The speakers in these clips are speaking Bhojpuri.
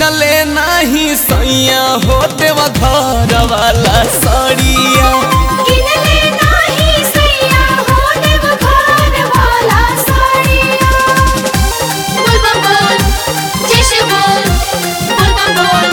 किनले नाही सैया हो देवा घर वाला सड़िया किनले नाही सैया हो देव घर वाला साड़िया बोल बम बोल जय शिव बोल बोल बम बोल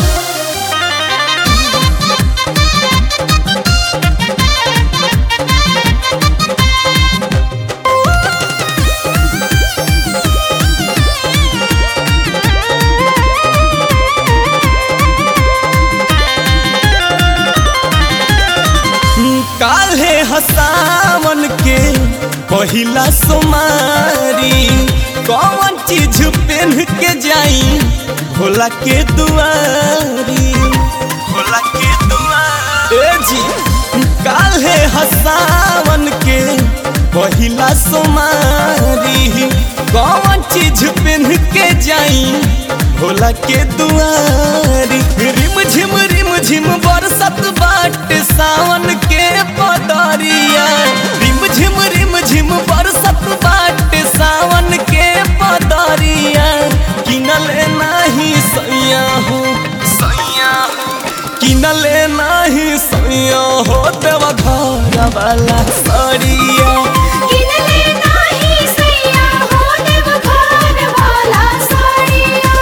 काल्हे हसावन के पहिला सोमारी कौन चीज पहन के जाई भोला के दुआरी भोला के दुआरी ए जी काल्हे हसावन के पहिला सोमारी कौन चीज पहन के जाई भोला के दुआरी रिम झिम रिम झिम बरसत बाट सावन के पदरिया रिम झिम रिम झिम बरसत बाट सावन के पदरिया किनले नाही सैया हो सैया किनले नाही सैया हो देवा घर वाला सड़िया किनले नाही सैया हो देव घर वाला साड़िया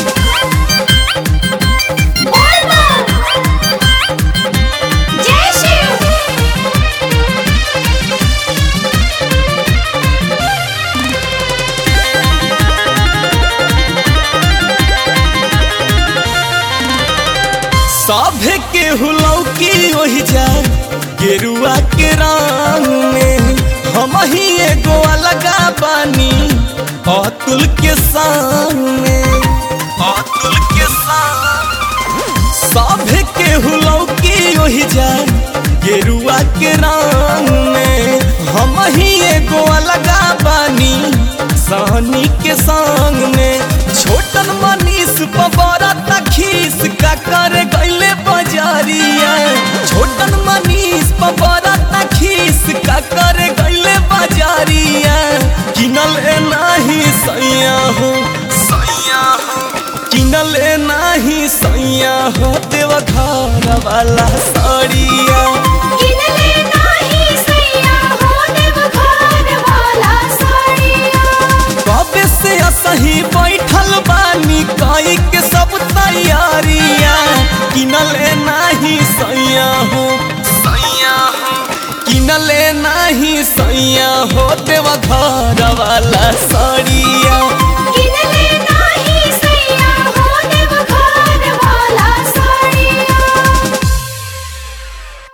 बोल बम जय शिव सभे के हुलौकी ओहि जा गेरुआ के रंग में हम ही एगो अलगा बानी अतुल के सामने अतुल के सामने सभे के हुलौकी ओहि जा गेरुआ के रंग में हम ही एगो अलगा बानी सहनी के संग में छोटन मनीष पबरा तखीस का करे गईले बजारिया छोटन मनीष पबरा तखीस का करे गईले बजारिया किनले नाही सैया हो सैया हो किनले नाही सैया हो देव घर वाला सड़िया किनले नाही सैया हो देव घर वाला साड़िया कबे से असही बैठल बानी कई के सब तैयारिया किनले नाही सैया हो सैया हो किनले नाही सैया हो देवा घर वाला सड़िया किनले